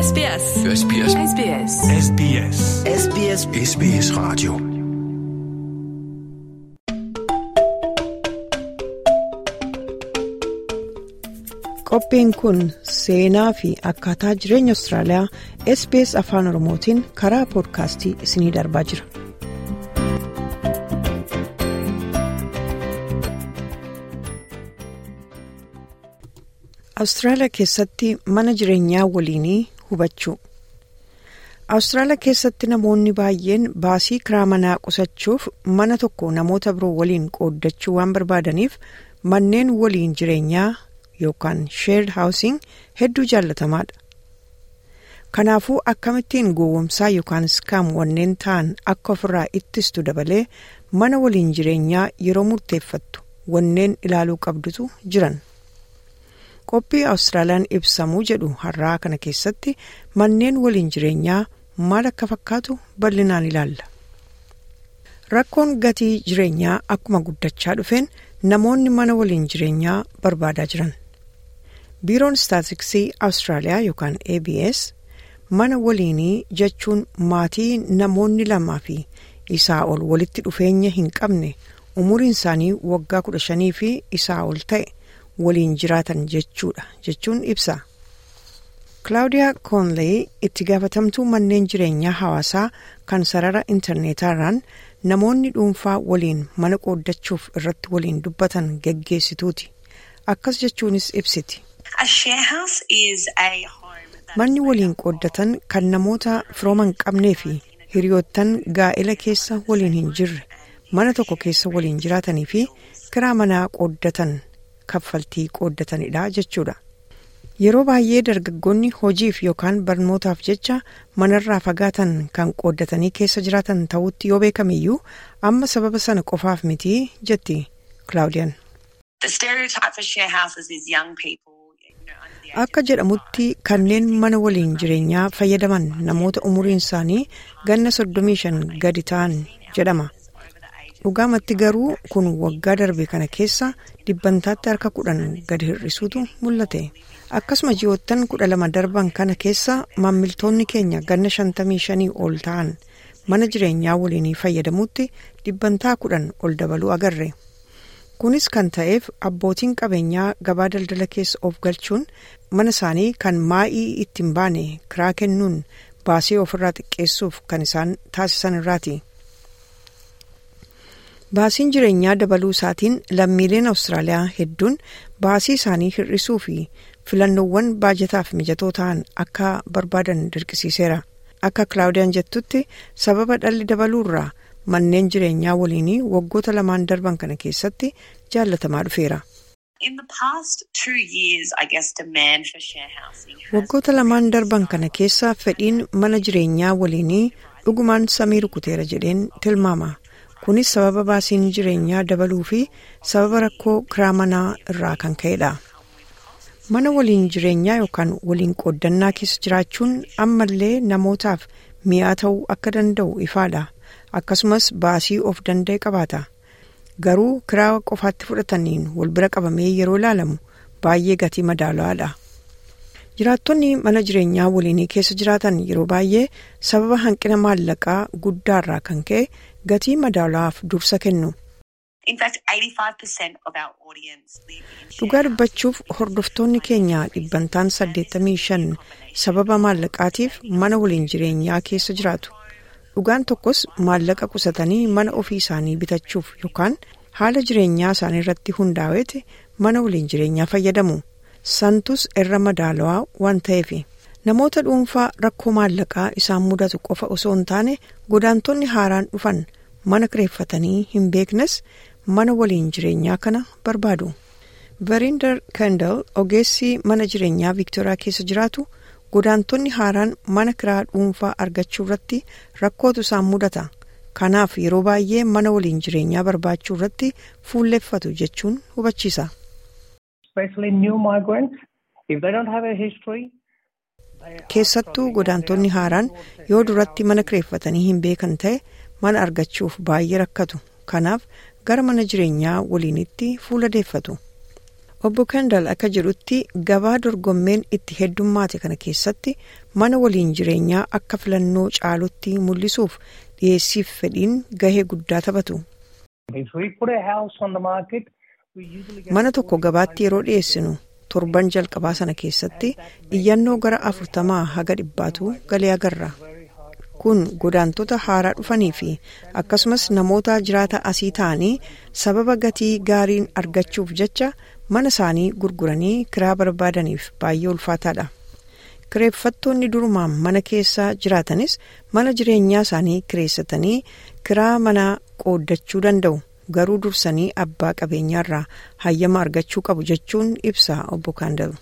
SBS. SBS. SBS. SBS. SBS SBS Radio. Qophiin kun seenaa fi akkaataa jireenya Austraaliyaa SBS Afaan Oromootiin karaa poodkaastii isiniif darbaa jira. Awustiraaliyaa keessatti mana jireenyaa waliinii hubachuu. Awustiraaliyaa keessatti namoonni baay'een baasii kiraa manaa qusachuuf mana tokko namoota biroo waliin qooddachuu waan barbaadaniif manneen waliin jireenyaa yookaan sheerd haawusing hedduu jaallatamaadha. Kanaafuu akkamittiin gowwomsaa yookaan iskaam wanneen ta'an akka ofirraa ittistu dabalee mana waliin jireenyaa yeroo murteeffattu wanneen ilaaluu qabdutu jiran. Qophii Awustiraaliyaan ibsamuu jedhu har'aa kana keessatti manneen waliin jireenyaa maal akka fakkaatu bal'inaan ilaalla. Rakkoon gatii jireenyaa akkuma guddachaa dhufeen namoonni mana waliin jireenyaa barbaadaa jiran. Biiroon Istaatiksii Awustiraaliyaa yookaan ABS mana waliinii jechuun maatii namoonni lamaa fi isaa ol walitti dhufeenya hin qabne umuriin isaanii waggaa kudha shanii fi isaa ol ta'e. waliin jiraatan jechuudha jechuun ibsa. Claudia Conley itti gaafatamtuu manneen jireenyaa hawaasaa kan sarara intarneetaarraan namoonni dhuunfaa waliin mana qooddachuuf irratti waliin dubbatan geggeessituuti. Akkas jechuunis ibsiti. Manni waliin qooddatan kan namoota firooman qabnee fi hiriyoottan gaa'ela keessa waliin hin jirre mana tokko keessa waliin jiraatanii fi kiraa manaa qooddatan. kaffaltii qooddatanidha jechuudha. Yeroo baay'ee dargaggoonni hojiif yookaan barnootaaf jecha manarraa fagaatan kan qooddatanii keessa jiraatan ta'utti yoo beekamiyyuu amma sababa sana qofaaf miti jetti Claudiyaan. Akka jedhamutti kanneen mana waliin jireenyaa fayyadaman namoota umuriin isaanii ganna soddomii shan gadi ta'an jedhama. dhugaamatti garuu kun waggaa darbe kana keessa dhibbantaatti harka kudhan gadi hir'isuutu mul'ate akkasuma ji'oottan kudha lama darban kana keessa maamiltoonni keenya ganna shantamii shanii ol ta'an mana jireenyaa waliinii fayyadamuutti dhibbantaa kudhan ol dabaluu agarre kunis kan ta'eef abbootiin qabeenyaa gabaa daldala keessa of galchuun mana isaanii kan maa'ii ittiin baane kiraa kennuun baasii ofirraa xiqqeessuuf kan isaan taasisan irraati. Baasiin jireenyaa dabaluu isaatiin lammiileen Awustiraaliyaa hedduun baasii isaanii hir'isuu fi filannoowwan baajataaf mijatoo ta'an akka barbaadan dirqisiiseera. Akka Kilaawudiyaan jettutti sababa dhalli dabaluurraa manneen jireenyaa waliinii waggoota lamaan darban kana keessatti jaallatamaa dhufeera. Waggoota lamaan darban kana keessa fedhiin mana jireenyaa waliinii dhugumaan samii rukuteera jedheen tilmaama. kunis sababa baasiin jireenyaa dabaluu fi sababa rakkoo kiraa manaa irraa kan ka'edha. Mana waliin jireenyaa yookaan waliin qooddannaa keessa jiraachuun ammallee namootaaf mi'aa ta'uu akka danda'u ifaadha. Akkasumas baasii of danda'e qabaata. Garuu kiraa qofaatti fudhataniin wal bira qabamee yeroo ilaalamu baay'ee gatii madaalawaadha. Jiraattonni mana jireenyaa waliinii keessa jiraatan yeroo baay'ee sababa hanqina maallaqaa guddaarraa kan ka'e gatii madaalawaaf dursa kennu. Dhugaa dubbachuuf hordoftoonni keenya dhibbantaan 85 sababa maallaqaatiif mana waliin jireenyaa keessa jiraatu. Dhugaan tokkos maallaqa qusatanii mana ofii isaanii bitachuuf yookaan haala jireenyaa isaanii irratti hundaa'eeti mana waliin jireenyaa fayyadamu. Santus irra madaalawaa waan ta'eef. Namoota dhuunfaa rakkoo maallaqaa isaan mudatu qofa osoo hin taane godaantonni haaraan dhufan mana kireeffatanii hin beeknes mana waliin jireenyaa kana barbaadu. Verinder Kendall ogeessi mana jireenyaa Viktooriyaa keessa jiraatu godaantonni haaraan mana kiraa dhuunfaa argachuu irratti rakkootu isaan mudata. Kanaaf yeroo baay'ee mana waliin jireenyaa barbaachuu irratti fuulleffatu jechuun hubachiisa. Keessattuu godaantonni haaraan yoo duratti mana kireeffatanii hin beekan ta'e mana argachuuf baay'ee rakkatu. Kanaaf gara mana jireenyaa waliinitti fuula deeffatu. obbo Kendall akka jedhutti gabaa dorgommeen itti heddummaate kana keessatti mana waliin jireenyaa akka filannoo caalutti mul'isuuf dhiyeessiif fedhiin gahee guddaa taphatu. Mana tokko gabaatti yeroo dhiyeessinu torban jalqabaa sana keessatti iyyannoo gara afurtamaa haga dhibbaatu galee agarra. Kun godaantota haaraa dhufanii fi akkasumas namoota jiraata asii ta'anii sababa gatii gaariin argachuuf jecha mana isaanii gurguranii kiraa barbaadaniif baay'ee ulfaataadha. Kireeffattoonni durumaan mana keessa jiraatanis mana jireenyaa isaanii kireessatanii kiraa manaa qooddachuu danda'u. Garuu dursanii abbaa qabeenyaarraa hayyama argachuu qabu jechuun ibsa obbo Kaandal.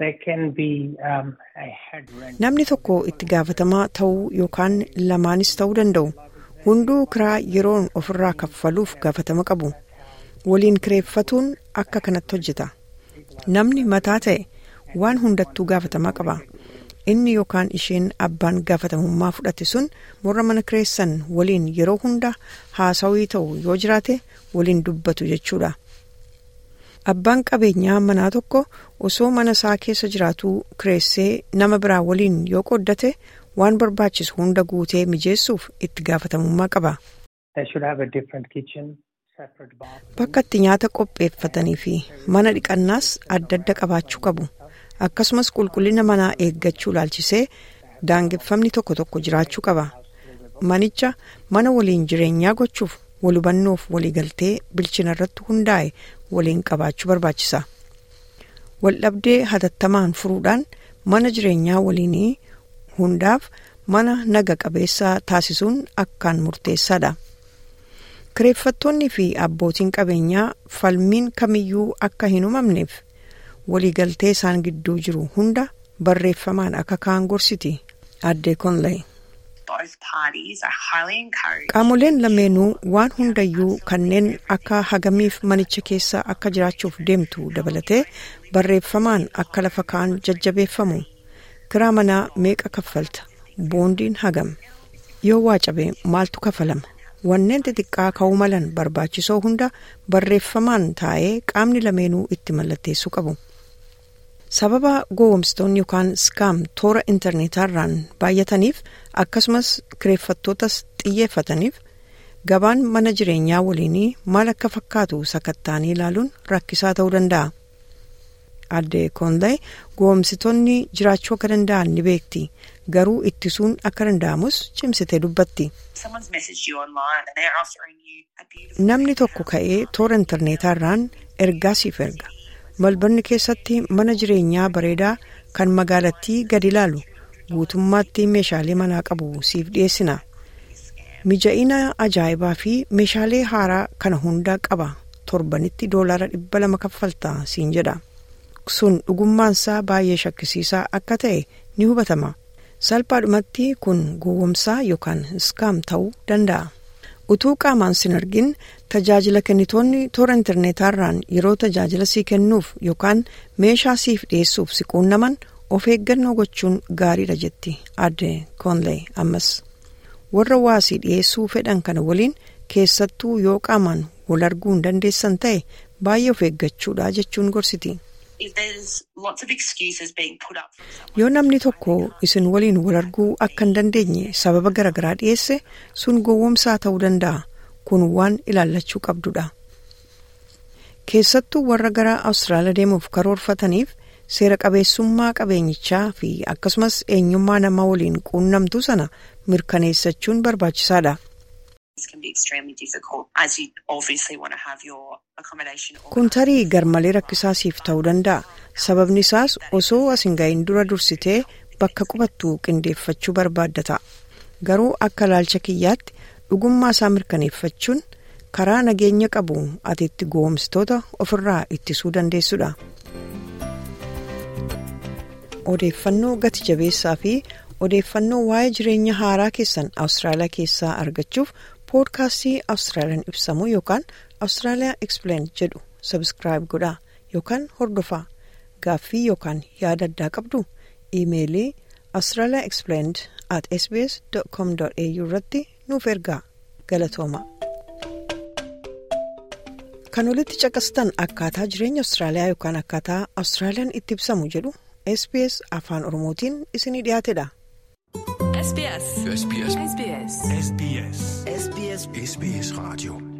Namni tokko itti gaafatamaa ta'uu yookaan lamaanis ta'uu danda'u. Hunduu kiraa yeroon ofirraa kaffaluuf gaafatama qabu. Waliin kireeffatuun akka kanatti hojjeta. Namni mataa ta'e waan hundattuu gaafatamaa qaba. Inni yookaan isheen abbaan gaafatamummaa fudhate sun warra mana kireessan waliin yeroo hunda haasawii ta'u yoo jiraate waliin dubbatu jechuudha. Abbaan qabeenyaa manaa tokko osoo mana isaa keessa jiraatu kireessee nama biraa waliin yoo qooddate waan barbaachisu hunda guutee mijeessuuf itti gaafatamummaa qaba. Bakka itti nyaata qopheeffatanii fi mana dhiqannaas adda adda qabaachuu qabu. Akkasumas qulqullina manaa eeggachuu laalchisee daangeffamni tokko tokko jiraachuu qaba. Manicha mana waliin jireenyaa gochuuf walhubannoof waliigaltee bilchina irratti hundaa'e waliin qabaachuu barbaachisa. Waldhabdee hatattamaan furuudhaan mana jireenyaa waliinii hundaaf mana naga qabeessa taasisuun akkaan murteessaadha. Kireeffattoonni fi abbootiin qabeenyaa falmiin kamiyyuu akka hin uumamneef waliigaltee isaan gidduu jiru hunda barreeffamaan akka kaan gorsiti addee Konley. Qaamoleen lameenuu waan hundayyuu kanneen akka hagamiif manicha keessa akka jiraachuuf deemtu dabalatee barreeffamaan akka lafa kaan jajjabeeffamu. Kiraa manaa meeqa kaffalta? Boondiin hagam? Yoo waa cabe maaltu kafalama? Wanneen xixiqqaa ka'uu malan barbaachisoo hunda barreeffamaan taa'ee qaamni lameenuu itti mallatteessuu qabu. Sababa gowwomsitoonni yookaan skaam toora intarneetaarraan baay'ataniif akkasumas kireeffattootas xiyyeeffataniif gabaan mana jireenyaa waliinii maal akka fakkaatu sakattaanii ilaaluun rakkisaa ta'uu danda'a. Addee Koonday gowwomsitoonni jiraachuu akka danda'an ni beekti. Garuu ittisuun akka danda'amus cimsitee dubbatti. Namni tokko ka'ee toora intarneetaarraan ergaa siif erga. Malbanni keessatti mana jireenyaa bareedaa kan magaalattii gadi ilaalu guutummaatti meeshaalee manaa qabu siif dhiyeessina. Mija'ina ajaa'ibaa fi meeshaalee haaraa kana hundaa qaba. Torbanitti doolaara dhibba lama kaffalta siin jedha. Sun dhugummaansaa baay'ee shakkisiisaa akka ta'e ni hubatama. Salphaadhumatti kun gowwomsaa yookaan iskaam ta'uu danda'a. Utuu qaamaan sin argin tajaajila kennitoonni toora intarneetaarraan yeroo tajaajila sii kennuuf yookaan meeshaa siif dhiyeessuuf si quunnaman of eeggannoo gochuun gaariidha jetti adde koonlee ammas. Warra waasii dhiyeessuu fedhan kana waliin keessattuu yoo qaamaan wal arguu hin dandeessan ta'e baay'ee of eeggachuudha jechuun gorsiti. Yoo namni tokko isin waliin wal arguu akka hin dandeenye sababa garaagaraa dhiyeesse sun gowwomsaa ta'uu danda'a. Kun waan ilaallachuu qabdudha. Keessattuu warra gara Awustiraaliyaa deemuuf karoorfataniif seera qabeessummaa qabeenyichaa fi akkasumas eenyummaa namaa waliin quunnamtuu sana mirkaneessachuun barbaachisaadha. Kun tarii garmalee rakkisaa siif ta'uu danda'a. Sababni isaas osoo as hin gahin dura dursitee bakka qubattu qindeeffachuu barbaadda ta'a. Garuu akka ilaalcha kiyyaatti dhugummaa isaa mirkaneeffachuun karaa nageenya qabu ati itti gowwomsitoota ofirraa ittisuu dandeessudha. Odeeffannoo gati jabeessaa fi odeeffannoo waa'ee jireenya haaraa keessan Awustiraaliyaa keessaa argachuuf poodkaastii Awustiraaliyaan ibsamu yookaan Awustiraaliyaa Explained jedhu sabskiraayib godhaa yookaan hordofaa gaaffii yookaan yaada addaa qabdu iimeelii Awustiraaliyaa Explained at sbs.com.au irratti nuuf ergaa galatooma. kan olitti caqastan akkaataa jireenya Awustiraaliyaa yookaan akkaataa Awustiraaliyaan itti ibsamu jedhu SBS afaan Oromootiin isinii dhiyaatedha. SBS. SBS. SBS. SBS. SBS. SBS Radio.